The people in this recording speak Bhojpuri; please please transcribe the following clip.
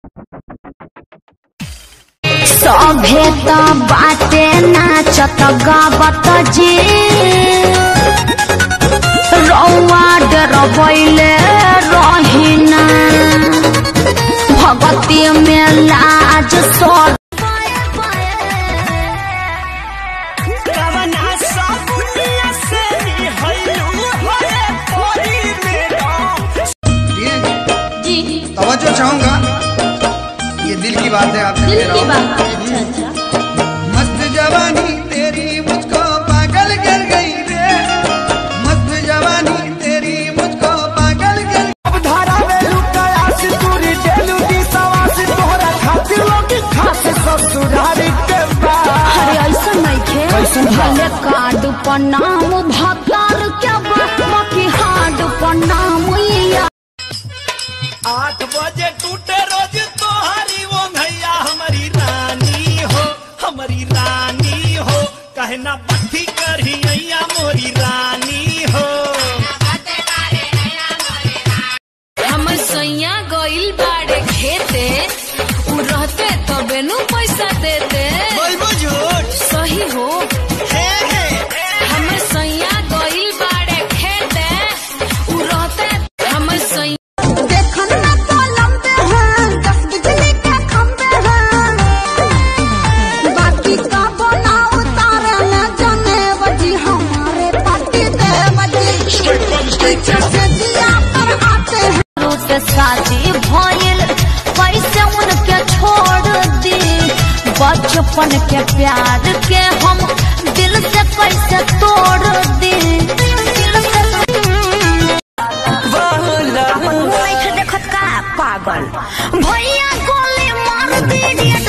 सभे त बाटे नाचत गावत जी रौआ डरबैले रहिना भगती में लाज सर कवना सपुनिया से निहलू होए पोरी में जी तवज्जो चाहूंगा ये दिल की बात है आपसे दिल कह रहा की हूं। बात है अच्छा अच्छा मस्त जवानी तेरी मुझको पागल कर गई रे मस्त जवानी तेरी मुझको पागल कर अब धारा में लुटाया सितूरी डेलू दी सवासी तोहरा खातिर लोग खास ससुरारी के बाद अरे ऐसा नइखे भले कार्ड पर नाम भतार के बाकी हार्ड पर नाम या आठ बजे टूटे रोज तोहारी वो भैया हमारी रानी हो हमारी रानी हो कहना बत्ती करही अइया मोरी रानी हो हमर सैया गइल बाड़े खेते उ रहते तबे नु पैसा देते सही हो हमर सैया गइल बाड़े खेते उ रहते हमर सैया देखन ना तो लंबे हैं दस बिजली के खंबे हैं बाकी का बना उतारे न जाने बजी हमारे पति दे बजी से दिया पर आते हैं से शादी भइल कैसे उनके छोड़ दी बचपन के प्यार के हम दिल से कैसे तोड़ दी दिल से देखत का पागल भैया गोली मार दी